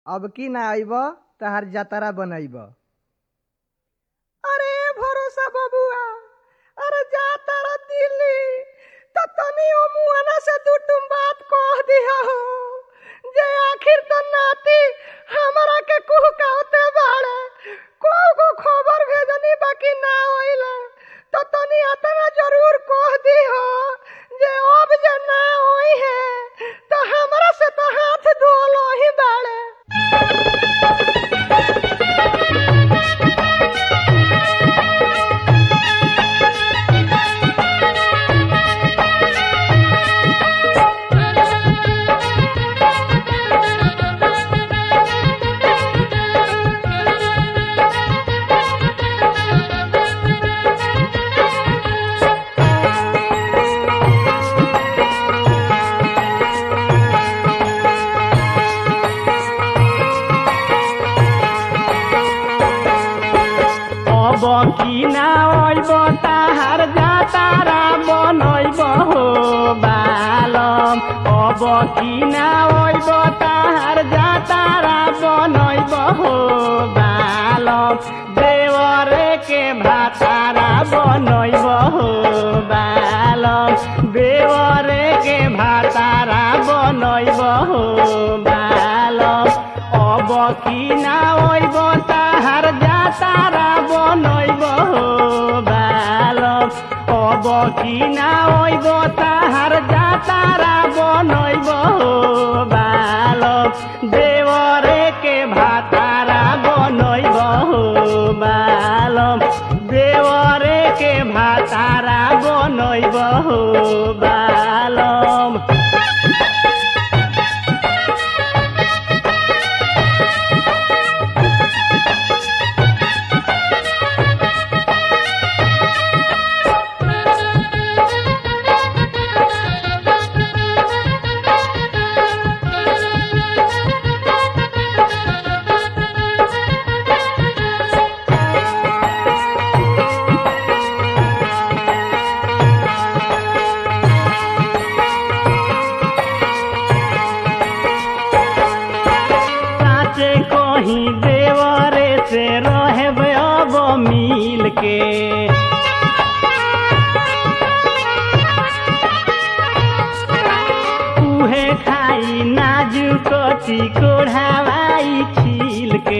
अब की ना आइब तहार जतरा बनैब अरे भरोसा बबुआ अरे जातरा दिल्ली त तनी ओ मुआना से दू टुम बात कह दिया हो जे आखिर तो नाती हमरा के कुह कहते बाड़े को को खबर भेजनी बाकी ना होइले तो तनी अतना जरूर कह दी हो जे अब जे ना होई है तो हमरा से तो हाथ धोलो ही बाड़े अब की ना अइब ताहार जातारा बनैब हो बालम अब की ना अइब ताहार जातारा बनैब हो बालम देवरे के भातारा बनैब हो बालम देवरे के भातारा बनैब हो बालम अब की ना अइब ताहार जातारा बनैब हो बालम अब की ना अइब ताहार जातारा बनैब हो बालम देवरे के भातारा बनैब हो बालम देवरे के भातारा बनैब हो बालम साचे कहीं देवरे से रहब अब मिल के उहे खाई नाजुक चिकोढ़ावाई छील के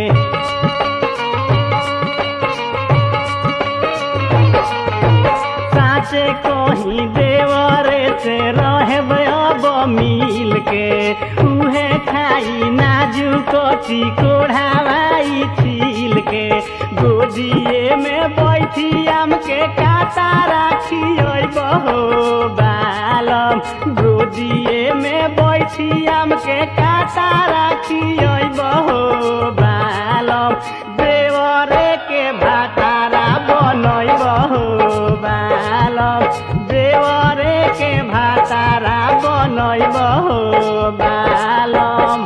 साचे कहीं देवरे से रहब अब मिल के उहे खाई नाजुक चिकोढ़ावाई छील के गोदिए में बैठी आम के काटा राखी बहो बालम गोदिए में बैठी आम के काटा राखी बहो बालम देवरे के भातारा बनैब हो बालम देवरे के भातारा बनैब हो बालम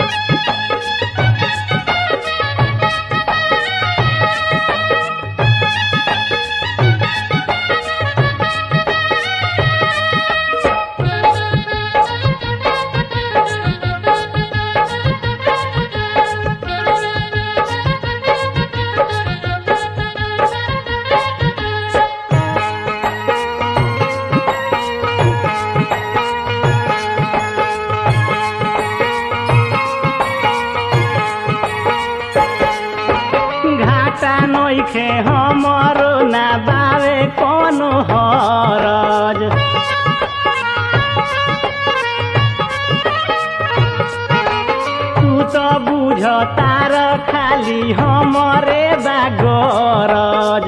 घाटा नइखे हमरो ना बावे कोनो हरज तू त बुझ तार खाली हमरे बागरज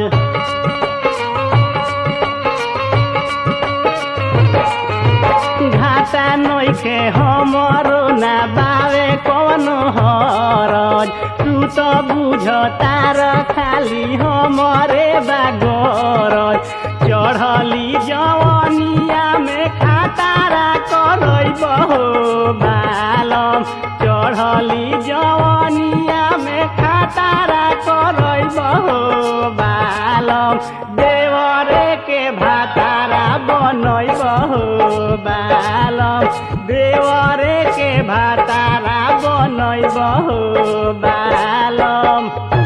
घाटा नइखे हमरो ना बावे कोनो हरज तू त बुझ तार खाली हमरे बागरज चढ़ली जवनिया में खातारा करैब हो बालम चढ़ली जवनिया में खातारा करैब हो बालम देवरे के भातारा बनैब हो बालम देवरे के भातारा बनैब हो बालम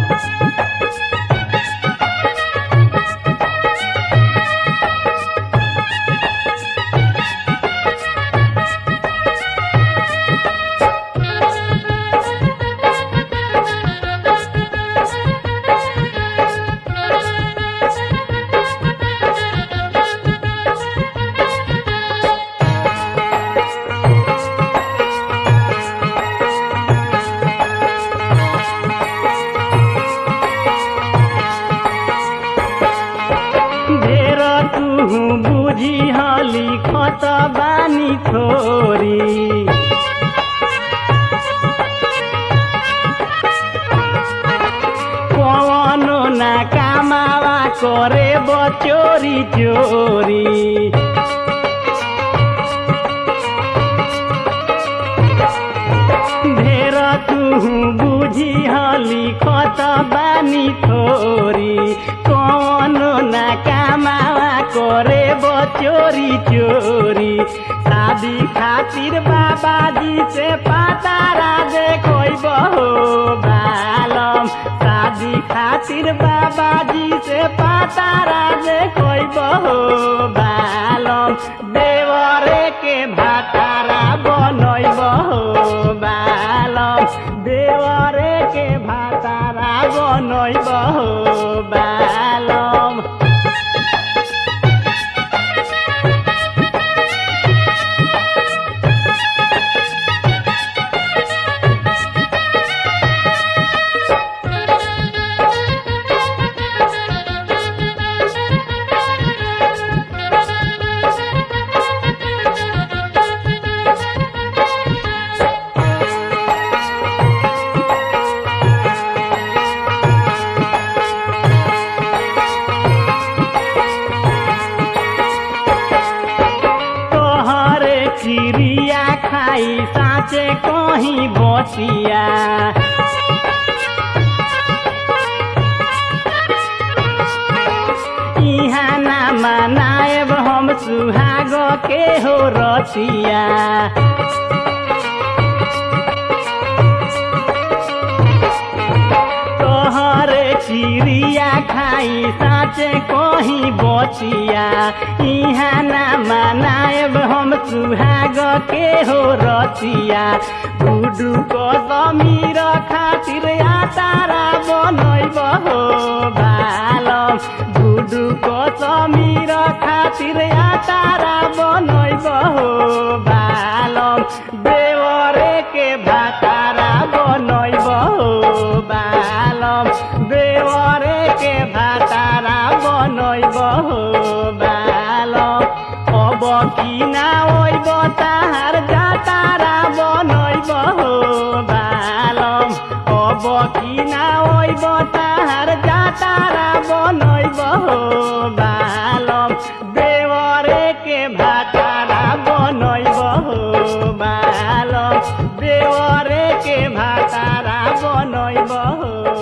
ढेर तू बुझी हली खत बानी छोरी कवनो ना कामावा करे बचोरी चोरी ढेर तू बुझी हली खत बानी थोरी कौनो ना कामावा करे बचोरी चोरी शादी खातिर बाबाजी से पातारा देखो हो बालम शादी खातिर बाबाजी से पातारा देखो हो बालम देवरे के भातारा बनैब हो बालम देवरे के भातारा बनैब हो बालम तोहरे चिड़िया खाई साँचे कहीं बसिया इहाँ ना मनाएब हम सुहाग के हो रतिया तोहरे चिड़िया खाई साँचे कहीं बचिया इहाँ ना मनाएब हम सुहाग के हो रतिया गुडू को समीर खातिर आतारा बनैब हो बालम गुडू को समीर खातिर आतारा बनैब हो बालम देवरे के भातारा बनैब हो बालम देवरे के भातारा बनैब हो बालम अब कि ना ओइब ताहार जातारा बनैब हो बालम अब कि ना ओइब ताहार जातारा बनैब हो बालम देवरे के भातारा बनैब हो बालम देवरे के भातारा बनैब हो